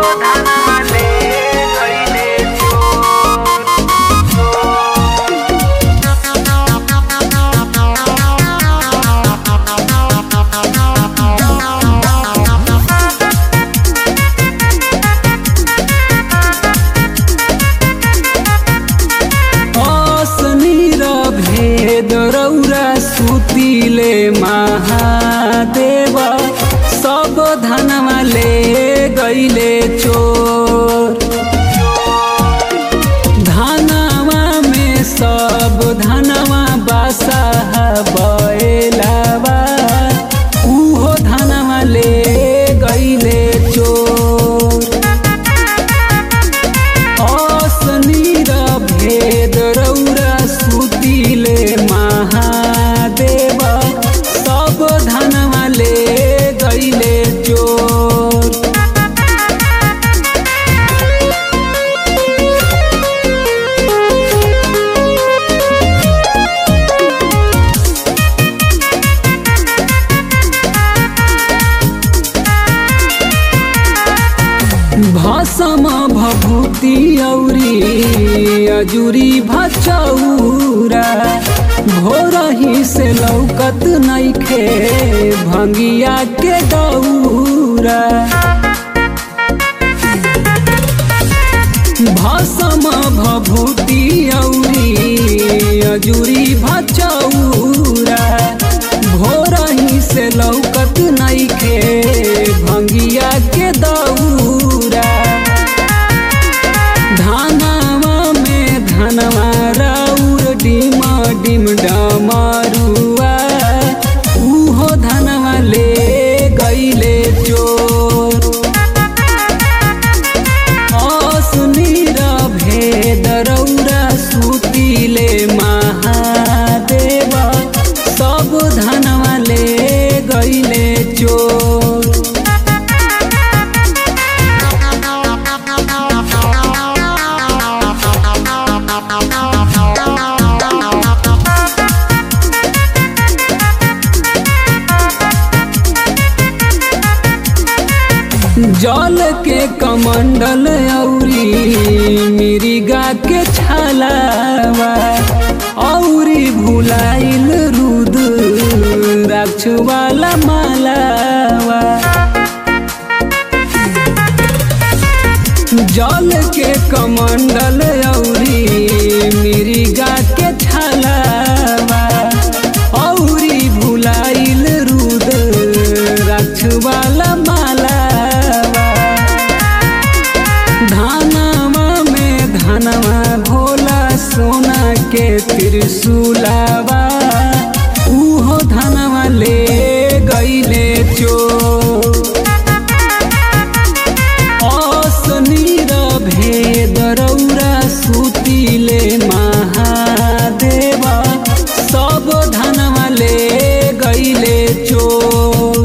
धनवा ले गइले चोर असनीर भेद रौरा सुतिले महादेव सब धनवा ले गइले चोर धनवा में सब धनवा बासा बैलावा उहो धनवा ले गइले चोर असनीर भेद रौरा सुतिले महादेव सब धनवा ले गइले चोर भसम भभूति औरी अजुरी भचौरा भोरही से लौकत नइखे भंगिया के दौरा भसम भभूति औरी अजुरी भचौरा भोरही से लौकत नइखे भंगिया के दौरा धनवा में धनवा राउर डिम डिम डमरुआ उहो धनवा ले गइले चोर असुनीर भेद रौरा सुतिले महादेव सब धनवा ले गइले चोर जल के कमंडल औरी मिरिगा के छलावा औरी भुलाइल रुद राक्ष वाला मालावा जल के कमंडल औरी मिरिगा के छलावा औरी भुलाइल रुद राक्ष वाला मालावा धनवा में धनवा भोला सोना के त्रिशूलावा उहो धनवा ले गइले चोर असनीर भेद रौरा सुतिले महादेव सब धनवा ले गइले चोर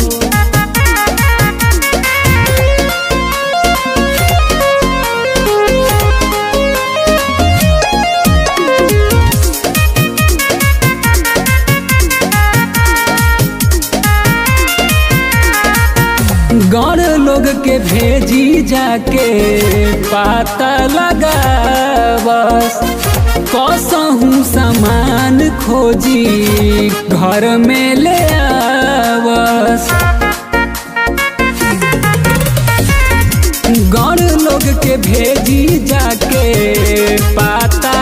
गौर लोग के भेजी जाके पाता लगा बस कसहूँ सामान खोजी घर में ले आवस गौर लोग के भेजी जाके पाता